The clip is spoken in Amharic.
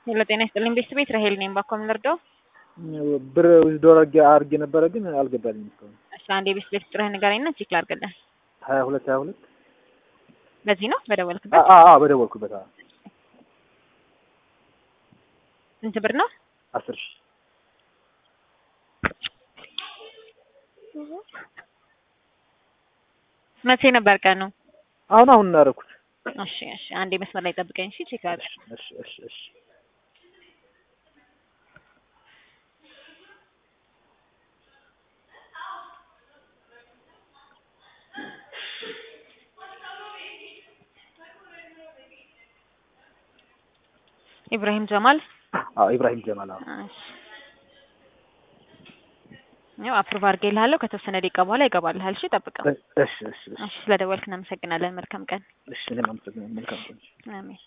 ሄሎ ጤና ይስጥልኝ ቤት ቤት ራሄል ነኝ። ባኮ ምንርዳው? ብር ዊዝድሮ አድርጌ ነበረ ግን አልገባልኝም እስካሁን። እሺ አንዴ ቤት ቤት ቁጥርህን ንገረኝና ቼክ ላድርግልህ። ሀያ ሁለት ሀያ ሁለት በዚህ ነው በደወልክበት? በደወልኩበት አዎ። ስንት ብር ነው? አስር ሺህ መቼ ነበር ቀኑ? አሁን አሁን እናደረኩት። እሺ እሺ አንዴ መስመር ላይ ጠብቀኝ እሺ ቼክ አድርግ። እሺ እሺ እሺ ኢብራሂም ጀማል አዎ ኢብራሂም ጀማል አዎ። እሺ ያው አፕሩቭ አድርጌልሃለሁ። ከተወሰነ ደቂቃ በኋላ ይገባልሃል። እሺ ጠብቀው። እሺ እሺ እሺ እሺ ስለደወልክ እናመሰግናለን። መልካም ቀን። እሺ እኔም አመሰግናለሁ። መልካም ቀን። አሜን።